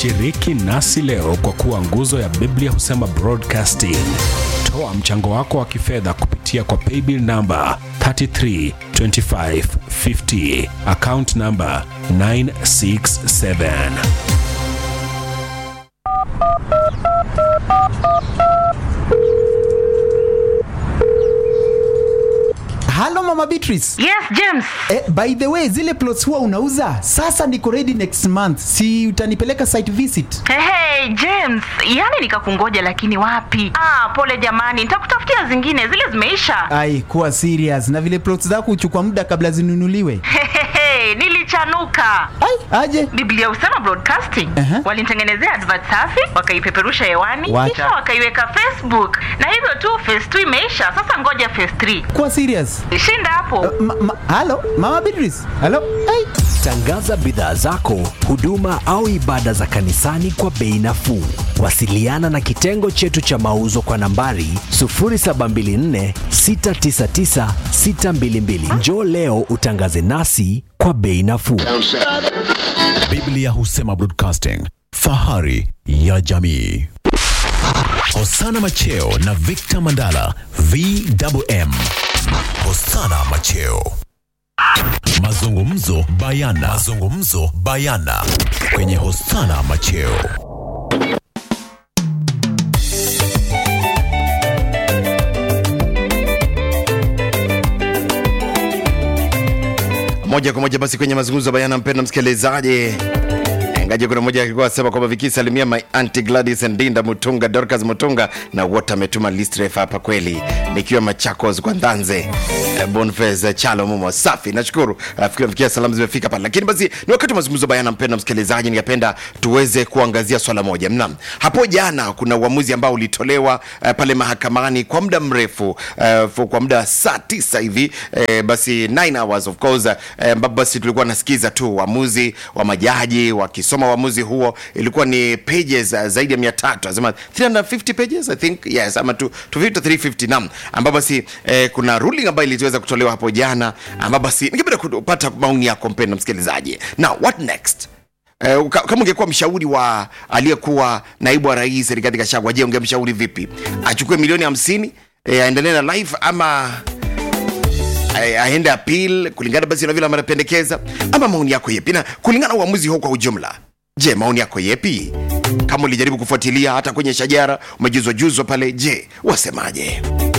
Shiriki nasi leo kwa kuwa nguzo ya Biblia husema broadcasting. Toa mchango wako wa kifedha kupitia kwa paybill namba 332550 account namba 967. halo mama beatrice Yes, James. eh, by the way zile plots huwa unauza sasa niko ready next month si utanipeleka site visit Hey, hey, James, yani nikakungoja lakini wapi? Ah, pole jamani, nitakutafutia zingine, zile zimeisha. ai kuwa serious na vile plots zako huchukua muda kabla zinunuliwe Hehehe, nilichanuka. ai aje Biblia husema broadcasting. Aha. Walinitengenezea advert safi, wakaipeperusha hewani, Wacha. kisha wakaiweka Facebook. Na hivyo tu phase 2 imeisha, sasa ngoja phase 3. kuwa serious Shinda hapo. ma, ma, halo mama beatrice halo ai Tangaza bidhaa zako, huduma au ibada za kanisani kwa bei nafuu. Wasiliana na kitengo chetu cha mauzo kwa nambari 0724 699 622. Njoo leo utangaze nasi kwa bei nafuu. Biblia husema broadcasting, fahari ya jamii. Hosana Macheo na Victor Mandala VMM. Hosana Macheo. Mazungumzo bayana. Mazungumzo bayana kwenye Hosana Macheo. moja kwa moja basi kwenye mazungumzo bayana mpenda msikilizaji ingaje kuna mmoja alikuwa asema kwamba vikisalimia my auntie Gladys Ndinda Mutunga Dorcas Mutunga na wote ametuma list refu hapa kweli nikiwa Machakos kwa Ndanze eh, Boniface Chalo Mumo safi nashukuru nafikiri nafikia salamu zimefika pale lakini basi ni wakati wa mazungumzo bayana mpenda msikilizaji ningependa tuweze kuangazia swala moja mnaam hapo jana kuna uamuzi ambao ulitolewa eh, pale mahakamani kwa muda mrefu eh, fu- kwa muda wa saa tisa hivi eh, basi 9 hours of course eh, ambapo basi tulikuwa nasikiza tu uamuzi wa majaji wakisoma uamuzi huo ilikuwa ni pages uh, zaidi ya mia tatu anasema 350 pages i think yes ama tu 250 350 nam ambapo basi eh, kuna ruling ambayo iliweza kutolewa hapo jana ambapo basi ningependa kupata maoni yako mpenda msikilizaji now what next Eh, ka- kama ungekuwa mshauri wa aliyekuwa naibu wa rais Rigathi Gachagua, je, ungemshauri vipi? Achukue milioni hamsini eh, aendelee na life ama a- aende appeal kulingana basi na vile anapendekeza, ama maoni yako yepi? Na kulingana na uamuzi huu kwa ujumla, je, maoni yako yepi? Kama ulijaribu kufuatilia hata kwenye shajara, umejuzwa juzwa pale, je, wasemaje?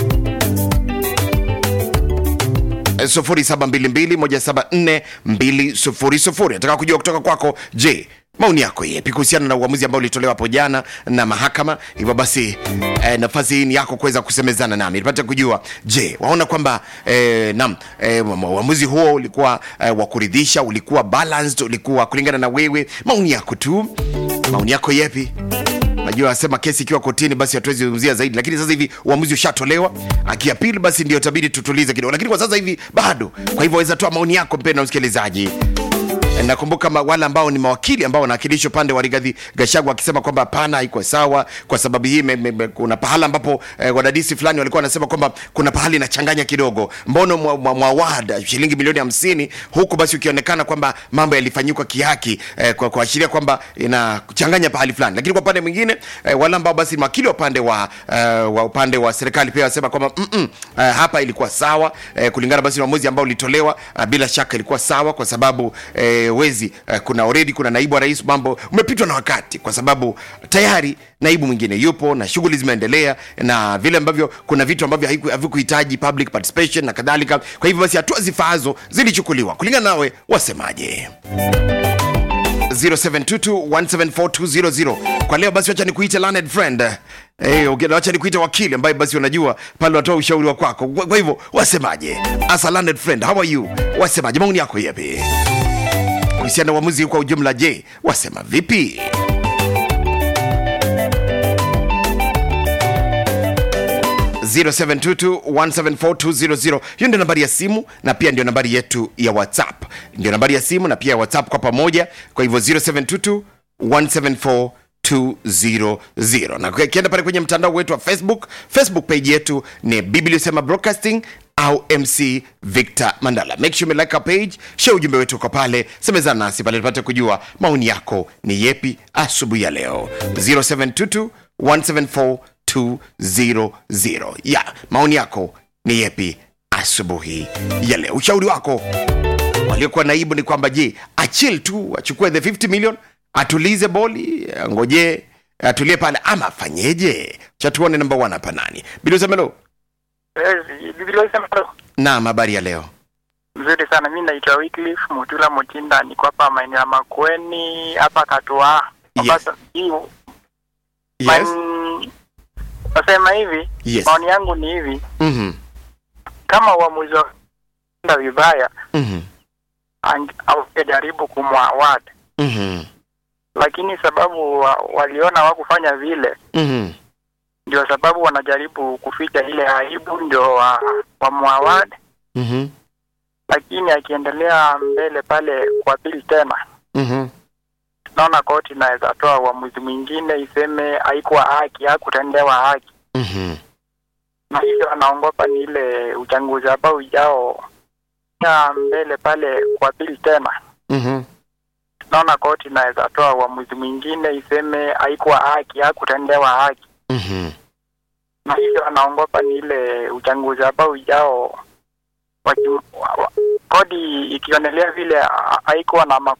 0722174200 nataka kujua kutoka kwako je maoni yako yepi kuhusiana na uamuzi ambao ulitolewa hapo jana na mahakama hivyo basi eh, nafasi hii ni yako kuweza kusemezana nami nipate kujua je waona kwamba eh, nam eh, uamuzi huo ulikuwa eh, wa kuridhisha ulikuwa balanced ulikuwa kulingana na wewe maoni yako tu maoni yako yepi najua asema kesi ikiwa kotini basi hatuwezi zungumzia zaidi lakini sasa hivi uamuzi ushatolewa akiapili basi ndio tabidi tutulize kidogo lakini kwa sasa hivi bado kwa hivyo waweza toa maoni yako mpendo msikilizaji nakumbuka ma- wale ambao ni mawakili ambao wanawakilisha upande wa Rigathi Gachagua akisema kwamba hapana, haiko sawa kwa sababu hii me, me, me, kuna pahala ambapo eh, wadadisi fulani walikuwa wanasema kwamba kuna pahali inachanganya kidogo, mbono mwa, mwa, mwa ward shilingi milioni hamsini huku basi ukionekana kwamba mambo yalifanyika kihaki eh, kwa kuashiria kwamba inachanganya pahali fulani, lakini kwa upande mwingine eh, wale ambao basi ni mawakili wa upande wa, eh, wa upande wa serikali pia wasema kwamba mm -mm, eh, hapa ilikuwa sawa eh, kulingana basi na uamuzi ambao ulitolewa eh, bila shaka ilikuwa sawa kwa sababu eh, wezi eh, kuna already kuna naibu wa rais mambo umepitwa na wakati kwa sababu tayari naibu mwingine yupo na shughuli zimeendelea na vile ambavyo kuna vitu ambavyo haiku- havikuhitaji public participation na kadhalika kwa hivyo basi hatua zifaazo zilichukuliwa kulingana nawe wasemaje 0722174200 kwa leo basi wacha nikuite learned friend Eh, okay, wacha nikuite wakili ambaye basi unajua pale watoa ushauri wa kwako kwa, kwa hivyo wasemaje as a learned friend how are you wasemaje maoni yako yapi kuhusiana na uamuzi huu kwa ujumla je wasema vipi ...0722174200 hiyo ndio nambari ya simu na pia ndio nambari yetu ya whatsapp ndio nambari ya simu na pia ya whatsapp kwa pamoja kwa hivyo 0722174200 200 na ukienda pale kwenye mtandao wetu wa facebook facebook page yetu ni biblia sema broadcasting au mc victor mandala make sure umelike our page share ujumbe wetu kwa pale semezana nasi pale tupate kujua maoni yako ni yepi asubuhi ya leo 0722 174 200 ya maoni yako ni yepi asubuhi ya leo ushauri wako waliokuwa naibu ni kwamba je achil tu achukue the 50 million atulize boli ngoje atulie pale ama afanyeje chatuone namba one hapa nani bilusemelo Biblia inasema naam habari ya leo mzuri sana. Mi naitwa Wycliffe Mutula Mutinda, niko hapa maeneo ya Makueni hapa Katoa. Yes. Mombasa. Hii- yes man- Nasema hivi, Yes. maoni yangu ni hivi, Mhm, kama uamuzi wa kwenda vibaya mhm, ang- angejaribu kumwaward, mhm, lakini sababu wa, waliona hawakufanya vile, mhm, ndio sababu wanajaribu kuficha ile aibu, ndio wa, wamwaward, mhm, lakini akiendelea mbele pale kwa pili tena mhm, naona koti inaweza toa uamuzi mwingine iseme haikuwa haki, hakutendewa haki, mhm. na hivyo anaongopa ni ile uchaguzi ambao ujao ya mbele pale kwa pili tena. Mhm. Naona koti inaweza toa uamuzi mwingine iseme haikuwa haki, hakutendewa haki, Mhm. na hivyo anaongopa ni ile uchaguzi ambao ujao waki- wa- wa- kodi ikionelea vile ha- haikuwa na ma-